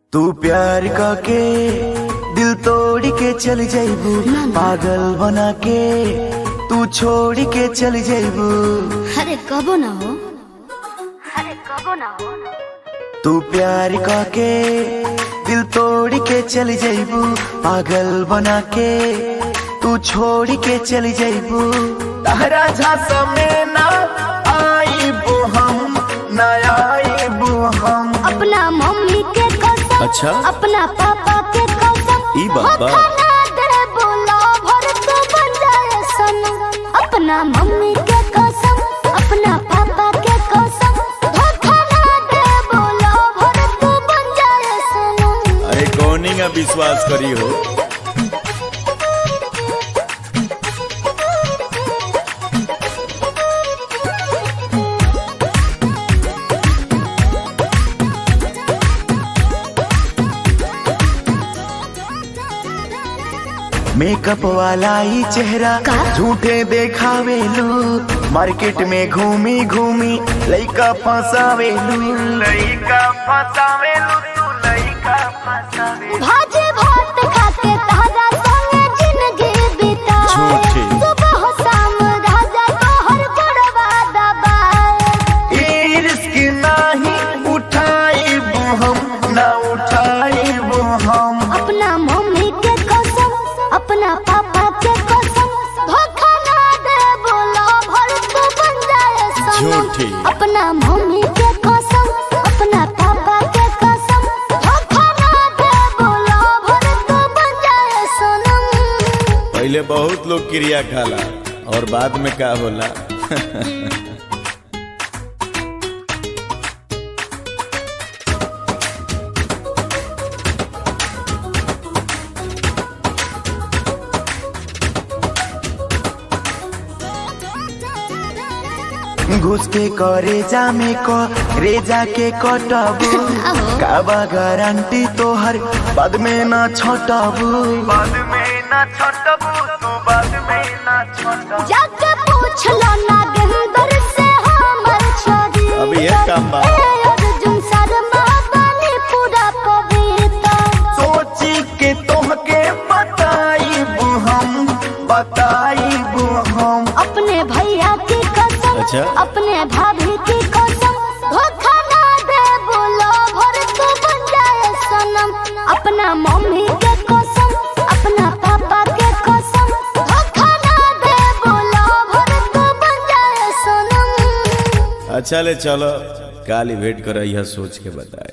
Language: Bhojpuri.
तू प्यार के दिल तोड़ के चल जाइबू पागल बना के तू छोड़ के चल जाइबू अरे कबो ना हो अरे कबो ना हो तू प्यार के दिल तोड़ के चल जाइबू पागल बना के तू छोड़ के चल जाइबू तहरा झांसा में ना आईबू हम ना आईबू हम अपना मम्मी के कसम अच्छा? अपना पापा के कसम ई बात बा। हो खाना दे बोला भर तो बन जाए सनम अपना मम्मी के कसम अपना पापा के कसम हो खाना दे बोला भर तो बन जाए सनम अरे कौनी का विश्वास करी हो मेकअप वाला ही चेहरा का? झूठे देखावे लोग मार्केट में घूमी घूमी लइका फंसावे लइका फंसावे तू लइका फंसावे भाजे भात खाके ताजा संगे जिंदगी बिताए झूठी। सुबह शाम राजा तोहर बड़वा दबाए ई रिस्क नाही उठाइबू हम ना उठाइबू हम अपना मम्मी के कसम अपना पापा के कसम धोखा ना दे बोला भर तो बन जाए सनम झूठी। अपना मम्मी के कसम अपना पापा के कसम धोखा ना दे बोला भर तो बन जाए सनम पहले बहुत लोग क्रिया खाला और बाद में का होला घुस के करे जामे को रेजा के कटबू काबा गारंटी तोहर बाद में ना छटबू बाद में ना छटबू तू बाद में ना छटबू जाके पूछ लो नागेंद्र से हमर छोरी अभी ये काम बा। ए अर्जुन शर्मा बानी पूरा पवित्र सोची के तोहके बताइबू हम बताइबू हम अपने भैया की कसम अच्छा? अपने भाभी की कसम धोखा ना दे बोलो भर तो बन जाए सनम अपना मम्मी के कसम अपना पापा के कसम धोखा ना दे बोलो भर तो बन जाए सनम अच्छा ले चलो काली भेंट कर सोच के बताए